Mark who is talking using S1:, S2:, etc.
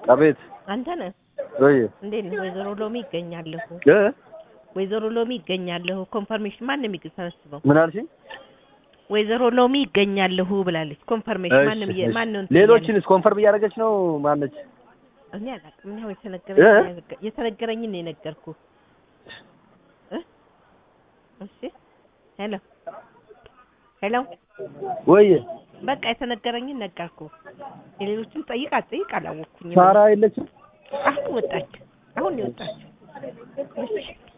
S1: አቤት
S2: አንተ ነህ
S1: ወይ
S2: እንዴት ነህ? ወይዘሮ ሎሚ ይገኛለሁ።
S1: እ
S2: ወይዘሮ ሎሚ ይገኛለሁ። ኮንፈርሜሽን ማን ነው የሚሰበስበው?
S1: ምን አልሽኝ?
S2: ወይዘሮ ሎሚ ይገኛለሁ ብላለች። ኮንፈርሜሽን ማን ነው
S1: እሺ፣
S2: የ-
S1: እሺ።
S2: ማን ነው እንትን
S1: ሌሎችንስ ኮንፈርም እያደረገች ነው ማነች?
S2: ያለው? እኔ አላውቅም። እኔ አሁን የተነገረኝ
S1: እ?
S2: የተነገረኝን ነው የነገርኩህ እ እሺ ሄሎ ሄሎ
S1: ወይ
S2: በቃ የተነገረኝን ነገርኩህ። የሌሎችን ጠይቅ አትጠይቅ አላወቅኩኝም።
S1: ሳራ የለችም?
S2: አሁን ወጣች። አሁን ነው የወጣችው። እሺ